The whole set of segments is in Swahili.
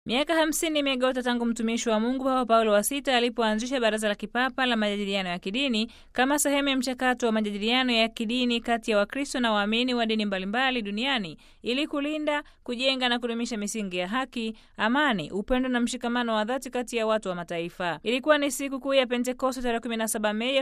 Miaka hamsini imegota tangu mtumishi wa Mungu Papa Paulo wa Sita alipoanzisha Baraza la Kipapa la Majadiliano ya Kidini kama sehemu ya mchakato wa majadiliano ya kidini kati ya Wakristo na waamini wa dini mbalimbali duniani ili kulinda, kujenga na kudumisha misingi ya haki, amani, upendo na mshikamano wa dhati kati ya watu wa mataifa. Ilikuwa ni siku kuu ya Pentekoste tarehe 17 Mei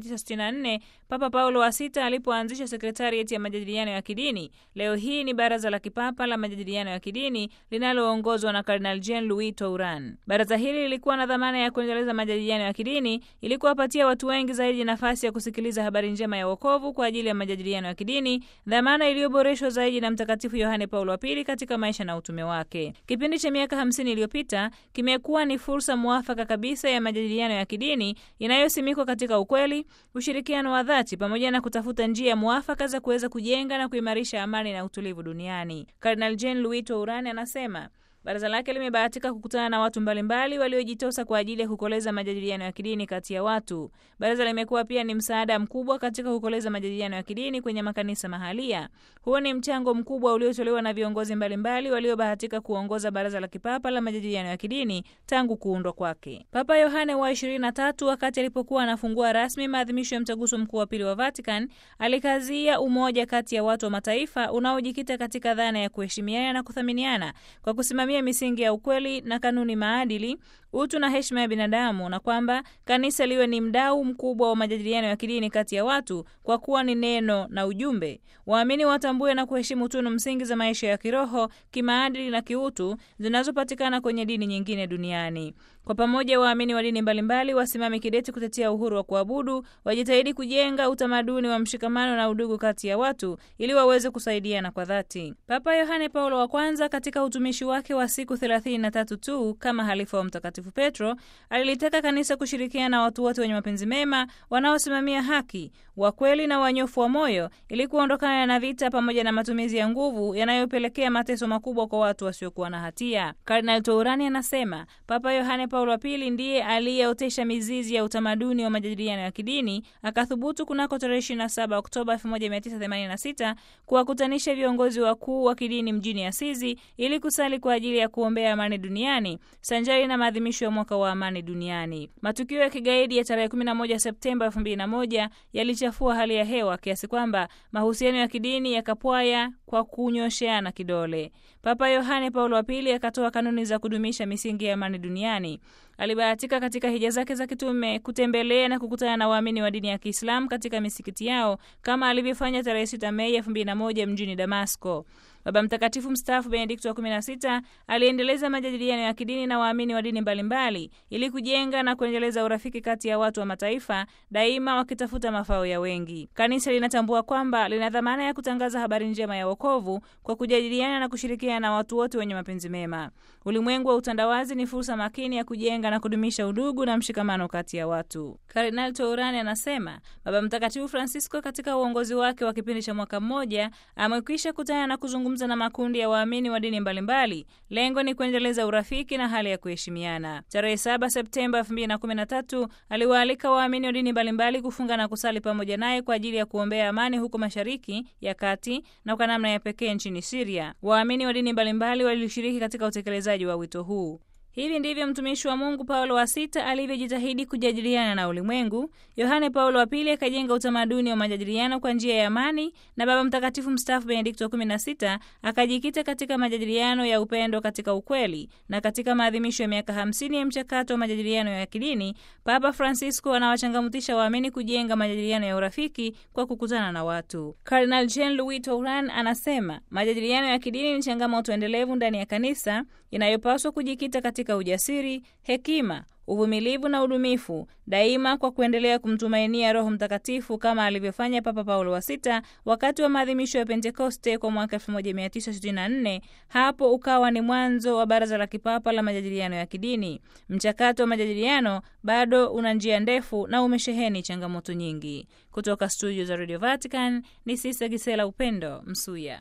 1964 Papa Paulo wa Sita alipoanzisha sekretarieti ya majadiliano ya kidini. Leo hii ni Baraza la Kipapa la Majadiliano ya Kidini linaloongozwa na Kardinali Jean Louis Touran. Baraza hili lilikuwa na dhamana ya kuendeleza majadiliano ya kidini ili kuwapatia watu wengi zaidi nafasi ya kusikiliza habari njema ya wokovu kwa ajili ya majadiliano ya kidini, dhamana iliyoboreshwa zaidi na Mtakatifu Yohane Paulo wa Pili katika maisha na utume wake. Kipindi cha miaka hamsini iliyopita kimekuwa ni fursa mwafaka kabisa ya majadiliano ya kidini inayosimikwa katika ukweli, ushirikiano wa dhati, pamoja na kutafuta njia mwafaka za kuweza kujenga na kuimarisha amani na utulivu duniani. Kardinal Jean Louis Touran anasema Baraza lake limebahatika kukutana na watu mbalimbali waliojitosa kwa ajili ya kukoleza majadiliano ya kidini kati ya watu. Baraza limekuwa pia ni msaada mkubwa katika kukoleza majadiliano ya kidini kwenye makanisa mahalia. Huo ni mchango mkubwa uliotolewa na viongozi mbalimbali waliobahatika kuongoza Baraza la Kipapa la Majadiliano ya Kidini tangu kuundwa kwake. Papa Yohane wa 23 wakati alipokuwa anafungua rasmi maadhimisho ya mtaguso mkuu wa pili wa Vatican, alikazia umoja kati ya watu wa mataifa unaojikita katika dhana ya kuheshimiana na kuthaminiana kwa kusimamia misingi ya ukweli na kanuni maadili, utu na heshima ya binadamu, na kwamba kanisa liwe ni mdau mkubwa wa majadiliano ya kidini kati ya watu kwa kuwa ni neno na ujumbe. Waamini watambue na kuheshimu tunu msingi za maisha ya kiroho, kimaadili na kiutu zinazopatikana kwenye dini nyingine duniani. Kwa pamoja, waamini wa dini mbalimbali wasimame kidete kutetea uhuru wa kuabudu, wajitahidi kujenga utamaduni wa mshikamano na udugu kati ya watu ili waweze kusaidiana kwa dhati. Papa Yohane Paulo wa kwanza katika utumishi wake wa siku 33 tu kama halifa wa Mtakatifu Petro alilitaka kanisa kushirikiana na watu wote wenye mapenzi mema wanaosimamia haki, wa kweli na wanyofu wa moyo ili kuondokana na vita pamoja na matumizi ya nguvu yanayopelekea mateso makubwa kwa watu wasiokuwa na hatia. Kardinal Tourani anasema Papa Yohane Paulo wa pili ndiye aliyeotesha mizizi ya utamaduni wa majadiliano ya kidini, akathubutu kunako tarehe 27 Oktoba 1986 kuwakutanisha viongozi wakuu wa kidini mjini Asizi ili kusali kwa ajili ya kuombea amani duniani sanjari na maadhimisho ya mwaka wa amani duniani. Matukio ya kigaidi ya tarehe 11 Septemba 2001 yalichafua hali ya hewa kiasi kwamba mahusiano ya kidini yakapwaya kwa kunyosheana kidole. Papa Yohane Paulo wa pili akatoa kanuni za kudumisha misingi ya amani duniani. Alibahatika katika hija zake za kitume kutembelea na kukutana na waamini wa dini ya Kiislamu katika misikiti yao kama alivyofanya tarehe 6 Mei 2001 mjini Damasko. Baba Mtakatifu mstaafu Benedikto wa 16 aliendeleza majadiliano ya kidini na waamini wa dini mbalimbali ili kujenga na kuendeleza urafiki kati ya watu wa mataifa, daima wakitafuta mafao ya wengi. Kanisa linatambua kwamba lina dhamana ya kutangaza habari njema ya wokovu kwa kujadiliana na kushirikiana na watu wote wenye mapenzi mema. Ulimwengu wa utandawazi ni fursa makini ya kujenga na kudumisha udugu na mshikamano kati ya watu. Kardinali Tourani anasema Baba Mtakatifu Francisco katika uongozi wake wa kipindi cha mwaka mmoja amekwisha kutana na kuzungumza na makundi ya waamini wa dini mbalimbali. Lengo ni kuendeleza urafiki na hali ya kuheshimiana. Tarehe 7 Septemba 2013 aliwaalika waamini wa dini mbalimbali kufunga na kusali pamoja naye kwa ajili ya kuombea amani huko Mashariki ya Kati na kwa namna ya pekee nchini Siria. Waamini wa dini mbalimbali walishiriki katika utekelezaji wa wito huu. Hivi ndivyo mtumishi wa Mungu Paulo wa Sita alivyojitahidi kujadiliana na ulimwengu. Yohane Paulo wa Pili akajenga utamaduni wa majadiliano kwa njia ya amani, na Baba Mtakatifu mstaafu Benedikto wa 16 akajikita katika majadiliano ya upendo katika ukweli. Na katika maadhimisho ya miaka 50 ya mchakato wa majadiliano ya kidini, Papa Francisco anawachangamutisha waamini kujenga majadiliano ya urafiki kwa kukutana na watu. Kardinal Jean Louis Touran anasema majadiliano ya kidini ni changamoto endelevu ndani ya kanisa inayopaswa kujikita katika ujasiri, hekima, uvumilivu na udumifu daima, kwa kuendelea kumtumainia Roho Mtakatifu kama alivyofanya Papa Paulo wa Sita wakati wa maadhimisho ya Pentekoste kwa mwaka 1964. Hapo ukawa ni mwanzo wa Baraza la Kipapa la Majadiliano ya Kidini. Mchakato wa majadiliano bado una njia ndefu na umesheheni changamoto nyingi. Kutoka studio za Radio Vatican ni Sista Gisela Upendo Msuya.